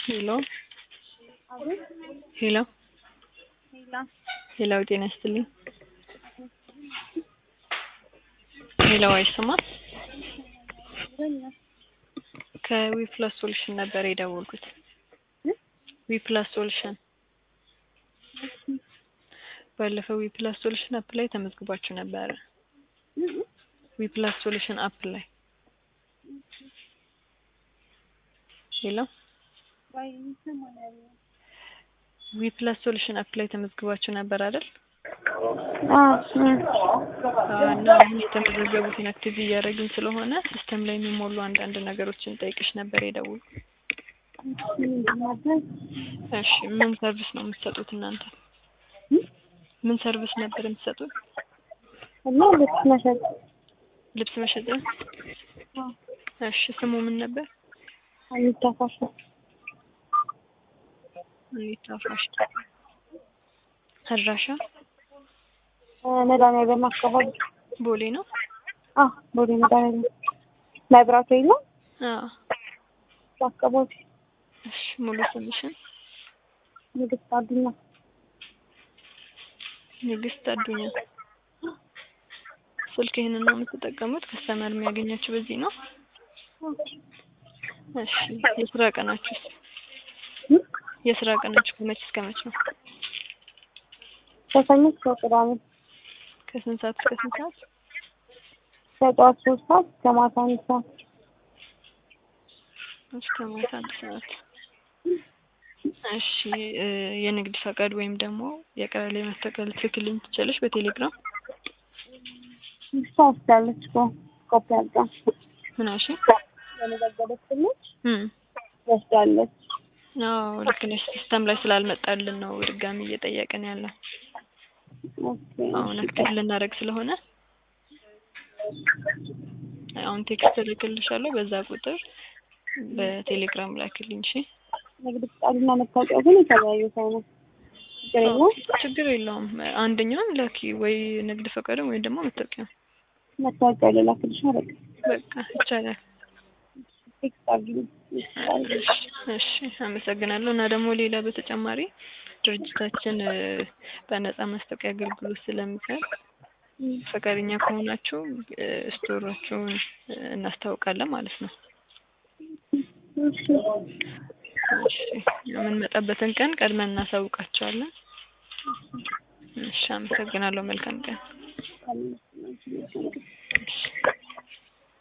ሄሎ አቤት ሄሎ ሄላ ሄሎ ጤና ይስጥልኝ። ሄሎ አይሰማም? ይለኛል ከዊፕላስ ሶሉሽን ነበር የደወልኩት። እ? ዊፕላስ ሶሉሽን ባለፈው ዊፕላስ ሶሉሽን አፕ ላይ ተመዝግባችሁ ነበረ። ዊፕላስ ሶሉሽን አፕ ላይ ሄሎ ባይ ይሰማኛል ዊፕላስ ሶሉሽን አፕ ላይ ተመዝግባችሁ ነበር አይደል? አ አዎ፣ እና አሁን የተመዘገቡትን አክቲቭ እያደረግን ስለሆነ ሲስተም ላይ የሚሞሉ አንዳንድ ነገሮችን ጠይቅሽ ነበር የደውል እሺ ምን ሰርቪስ ነው የምትሰጡት እናንተ? ምን ሰርቪስ ነበር የምትሰጡት? እና ልብስ መሸጥ ልብስ መሸጥ? አ እሺ ስሙ ምን ነበር? አንታፋሽ አኒታ ፋሽን። አድራሻ መድኃኒዓለም አካባቢ ቦሌ ነው? አ ቦሌ መድኃኒዓለም መብራቱ የለም አዎ። አካባቢ እሺ ሙሉ ስምሽን? ንግስት አዱኛ ንግስት አዱኛ። ስልክ ይህንን ነው የምትጠቀሙት? ከስተመር የሚያገኛችሁ በዚህ ነው? እሺ የስራ ቀናችሁስ? የስራ ቀናችሁ ከመቼ እስከ መቼ ነው? ከሰኞ እስከ ቅዳሜ ከስንት ሰዓት እስከ ስንት ሰዓት? ከጠዋት ሶስት ሰዓት እስከ ማታ አንድ ሰዓት እስከ ማታ አንድ ሰዓት። እሺ እ የንግድ ፈቃድ ወይም ደግሞ የቀበሌ መታወቂያ ልትልክልኝ ትችላለሽ በቴሌግራም? እሷ ወስዳለች እኮ ኮፒ አድርጋ ምን አልሽ? የመዘገበችልሽ እም ወስዳለች አዎ ልክ ነሽ። ሲስተም ላይ ስላልመጣልን ነው ድጋሚ እየጠየቅን ያለው። ኦኬ አሁን አክቲቭ ልናደርግ ስለሆነ አሁን ቴክስት እልክልሻለሁ። በዛ ቁጥር በቴሌግራም ላክልኝ። እሺ ንግድ ፍቃድና መታወቂያ ግን የተለያዩ ሳይሆን ችግር የለውም ችግር የለውም። አንደኛውን ላኪ ወይ ንግድ ፈቃድን ወይ ደግሞ መታወቂያ። መታወቂያ ልላክልሽ አደረግ በቃ ይቻላል። ቴክስት አድርጊልኝ እሺ አመሰግናለሁ። እና ደግሞ ሌላ በተጨማሪ ድርጅታችን እ በነጻ ማስታወቂያ አገልግሎት ስለሚሰጥ ፈቃደኛ ከሆናችሁ እ ስቶራችሁን እ እናስታውቃለን ማለት ነው። እሺ እሺ የምንመጣበትን ቀን ቀድመን እናሳውቃቸዋለን። እሺ አመሰግናለሁ። መልካም ቀን። ካለ እሺ